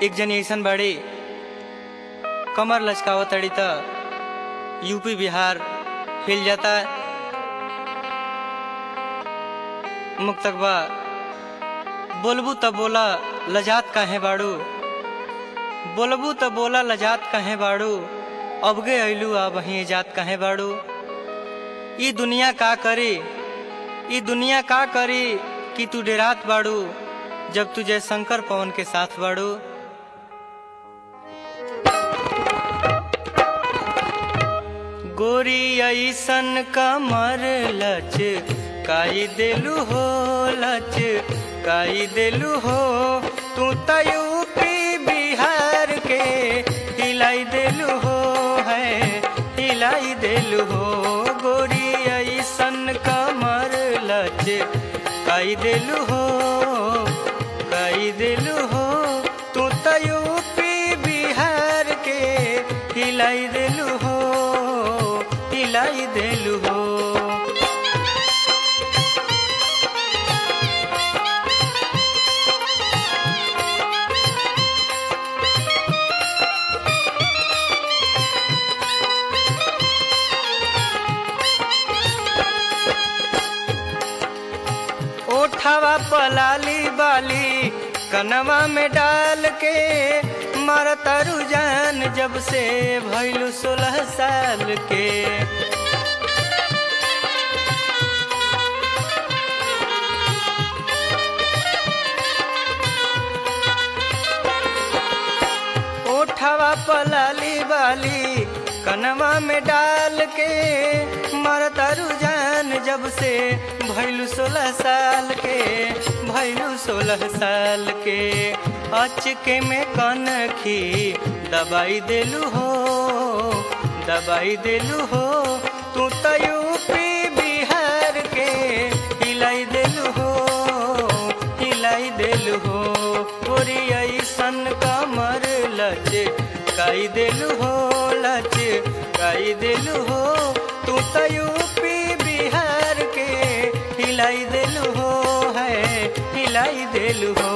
एक जनी ऐसन बाड़ी कमर लचकावत तड़ी त यूपी बिहार हिल जाता मुक्तकबा बोलबू त बोला लजात काहे बाड़ू बोलबू त बोला लजात काहे बाड़ू अबगे अइलू आ वहीं जात काहे बाड़ू ई दुनिया का करी ई दुनिया का करी कि तू डेरात बाड़ू जब तुझे शंकर पवन के साथ बाड़ू गोरी ऐसन कमर लच काई देलू हो लच काई देलू हो तू त यूपी बिहार के हिलाई देलू हो है हिलाई देलू हो गोरी ऐसन कमर लच काई देलू हो काई देलू हो तू त यूपी बिहार के हिलाई देलू हो हिलाई देलू हो ओठवा पलाली बाली कनवा में डाल के मारता रुझान जब से भैलू सोलह साल के ओठवा पलाली बाली कनवा में डाल के मरता रुझान जब से भैलू सोलह साल के भैलू सोलह साल के अचके में कनखी दबाई देलू हो दबाई देलू हो तू तो यूपी बिहार के हिलाई देलू हो हिलाई देलू हो गोरी ऐसन कमर लच काई देलू हो लच काई देलू हो तू तो यूपी बिहार के हिलाई देलू हो है हिलाई देलू हो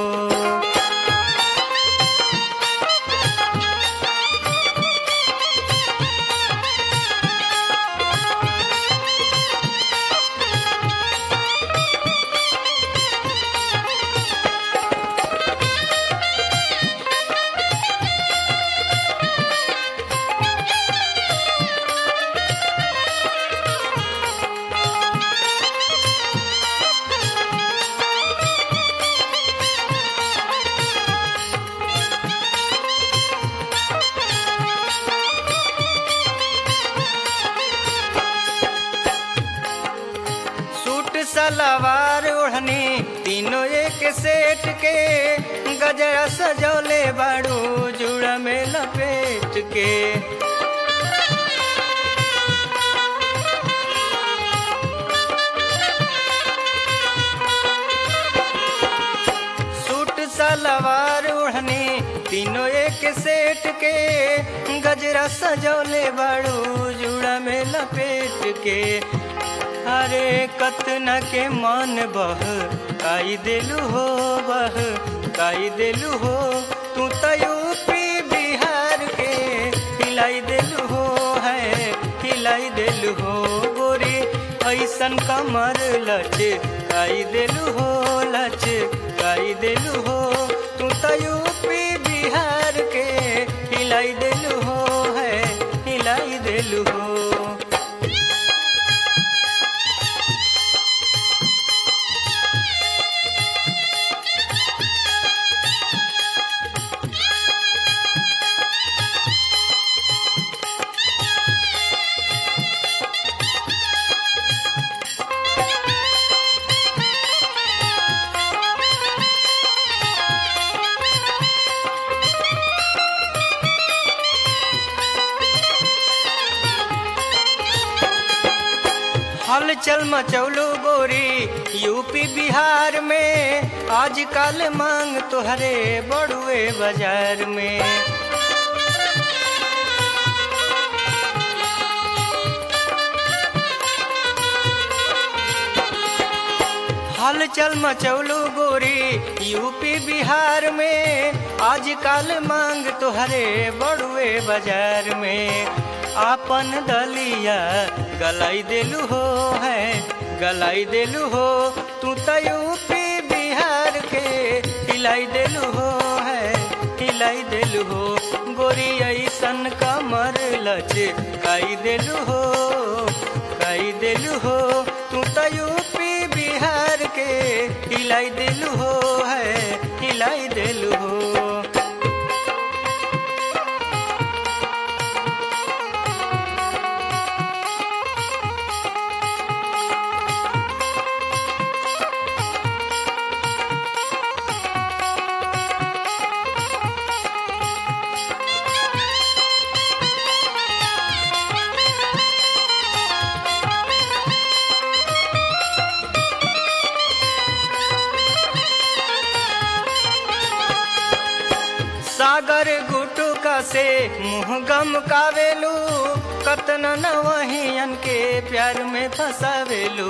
सूट सलवार ओढ़नी तीनों एक सेट के गजरा सजौले बाड़ू जुड़ा में लपेट के सूट सलवार ओढ़नी तीनों एक सेट के गजरा सजौले बाड़ू जुड़ा में लपेट के अरे कतना के मन बह काई देलू हो बह काई देलू हो तू तो यूपी बिहार के हिलाई देलू हो है हिलाई देलू हो गोरी ऐसन कमर लच काई देलू हो लच काई देलू हो तू तो यूपी बिहार के हिलाई देलू हो है हिलाई देलू हो हलचल मचौलो गोरी यूपी बिहार में आजकल मांग तोहरे बड़ुए बाजार में हलचल मचौलू गोरी यूपी बिहार में आजकल मांग तुहरे बड़ुए बाजार में आपन दलिया गलाई देलू हो है गलाई देलू हो तू तो यूपी बिहार के हिलाई देलू हो है हिलाई देलू हो गोरी ऐसन कमर लच काई देलू हो काई देलू हो तू तो यूपी बिहार के हिलाई देलू हो है हिलाई देलू हो सागर गुटुका से मुँह गम कावेलू कतना न वहियन के प्यार में फसावेलू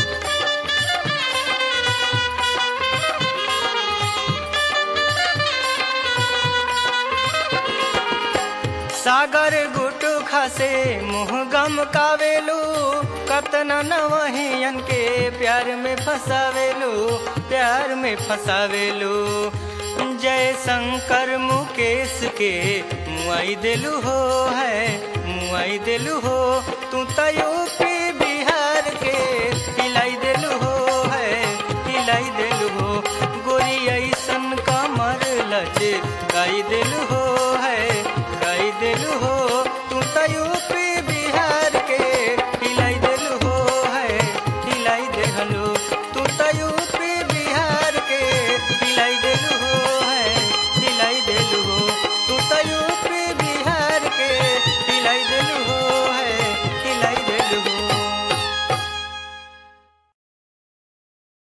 सागर गुटुखा से मुँह गम कावेलू कतना न वहियन के प्यार में फसावेलू प्यार में फसावेलू जय शंकर मुकेश के मुआई दिलू हो है मुआई दिलू हो तू तो यूपी बिहार के हिलाई दिलू हो है हिलाई दिलू हो गोरी ऐसन का